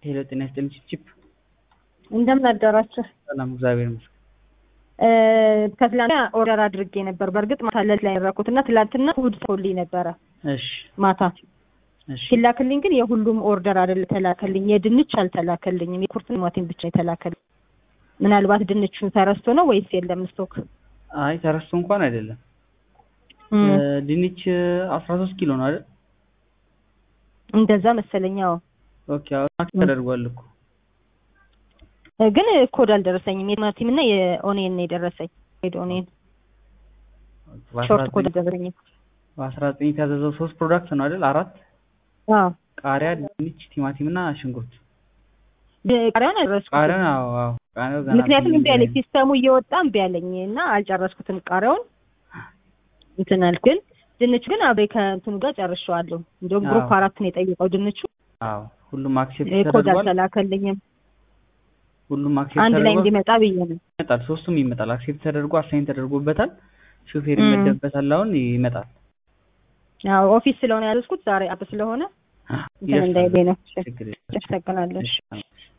ሄሎ ጤና ይስጥልኝ ቺፕ እንደምን አደራችሁ? ሰላም እግዚአብሔር ይመስገን። ከትላንትና ኦርደር አድርጌ ነበር። በእርግጥ ማታ ለት ላይ ያደረኩት እና ትላንትና እሑድ ሰውልኝ ነበረ እሺ ማታ እሺ ሲላክልኝ ግን የሁሉም ኦርደር አይደል ተላከልኝ። የድንች አልተላከልኝም። የኩርት ቲማቲም ብቻ የተላከልኝ። ምናልባት ድንቹን ተረስቶ ነው ወይስ የለም ስቶክ? አይ ተረስቶ እንኳን አይደለም። እም፣ ድንች አስራ ሶስት ኪሎ ነው አይደል? እንደዛ መሰለኝ። አዎ ኦኬ አሁን ተደርጓል እኮ ግን ኮድ አልደረሰኝም። የቲማቲም እና የኦኔን ነው የደረሰኝ። ሬድ ኦኔን ሾርት ኮድ አልደረሰኝም። በአስራ ዘጠኝ የታዘዘው ሶስት ፕሮዳክት ነው አይደል? አራት አዎ ቃሪያ፣ ድንች፣ ቲማቲም እና ሽንኩርት። ቃሪያውን አልደረስኩትም። ቃሪያውን አዎ አዎ ቃሪያው ገና ምክንያቱም እምቢ አለኝ። ብዬ ሲስተሙ እየወጣ እምቢ አለኝ እና አልጨረስኩትም ቃሪያውን እንትን አልክ። ግን ድንቹ ግን አብሬ ከእንትኑ ጋር ጨርሼዋለሁ። እንዲሁም ግሩፕ አዎ። አራት ነው የጠየቀው ድንቹ። አዎ ሁሉም አክሴፕት ኮድ ተደርጓል። አልተላከልኝም። ሁሉም አክሴፕት አንድ ላይ ተደርጓል። እንዲመጣ ብዬ ነው። ይመጣል። ሶስቱም ይመጣል። አክሴፕት ተደርጎ አሳይን ተደርጎበታል። ሹፌር እም። ይመደብበታል። አሁን ይመጣል። ያው ኦፊስ ስለሆነ ያዘዝኩት ዛሬ አብ ስለሆነ እንትን ይደርሳል። እንዳይለኝ ነው። ችግር የለም። አመሰግናለሁ። እሺ